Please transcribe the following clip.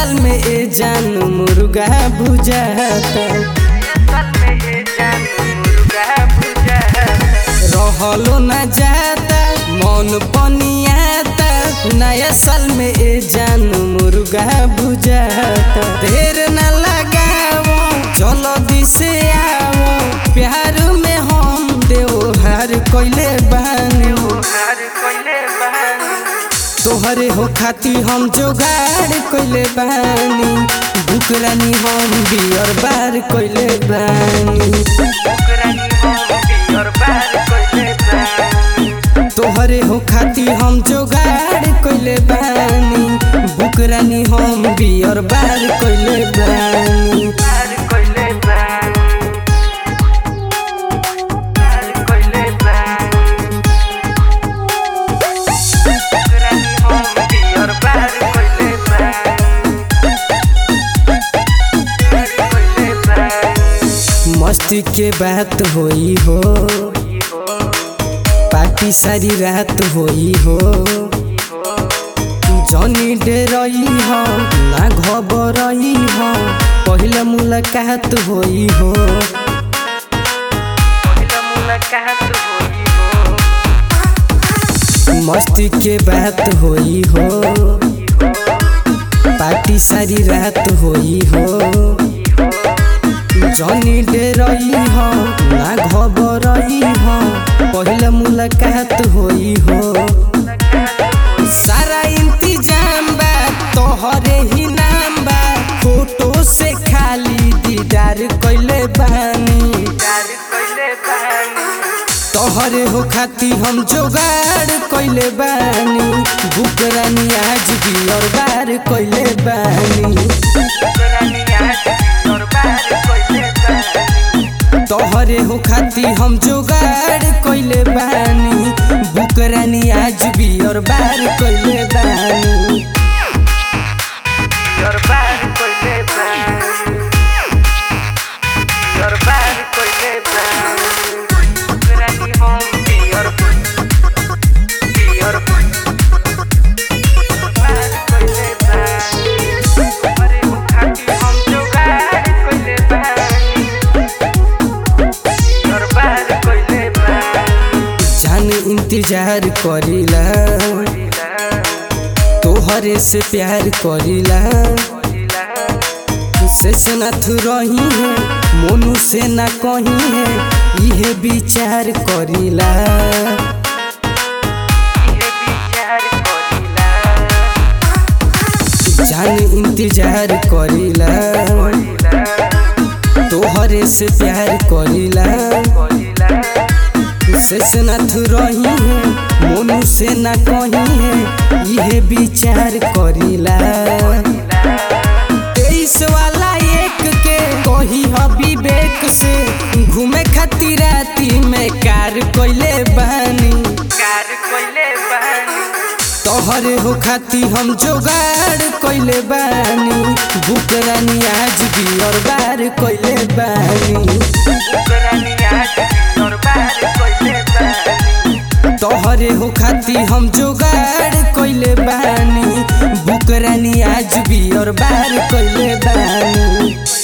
साल में ए जान मुर्गा बुझाता रहलो न जाता मन पनियाता नया साल में ए जान मुर्गा बुझाता देर न लगाओ चलो दिसे आओ प्यार में हम देवहार कोइले बानी तोहरे हो खाती हम जोगाड़ कोइले बानी बुकरानी हम बियर बार कोइले बानी तोहरे हो खाती हम जोगाड़ कोइले बानी बुकरानी हम बियर बार कोइले बानी मस्ती के बात होई हो पार्टी सारी रात होई हो जनी डरई हो ना घबरई हो पहला मुलाकात होई हो मस्ती के बात होई हो पार्टी सारी रात होई हो जनी डरई हो ना घबरई हो पहला मुलाकात होई हो सारा इंतजाम बा तोहरे ही नाम बा फोटो से खाली दीदार कइले बानी तोहरे हो खाती हम जोगाड़ कइले बानी बुकरानी आज भी और बार कइले बानी तोहरे हो खाती हम जोगाड़ कइले बानी बुकरानी आज भी और बार कइले बानी जान इंतजार करीला तोहरे से प्यार करीला से से ना थू रही है मोनू से ना कहीं है इहे विचार करीला जान इंतजार करीला तोहरे से प्यार करीला से से ना थू रही है मोनू से ना कहीं है इहे विचार करीला तेईस वाला एक के कही ह विवेक से घूमे खातिर राती में कार कोइले बानी तोहरे हो खाती हम जोगाड़ कोइले बानी बुकरानी आज भी और बार कोइले बानी तोहरे हो खाती हम जोगाड़ कोइले बानी बुकरानी आज भी और बार कोइले बानी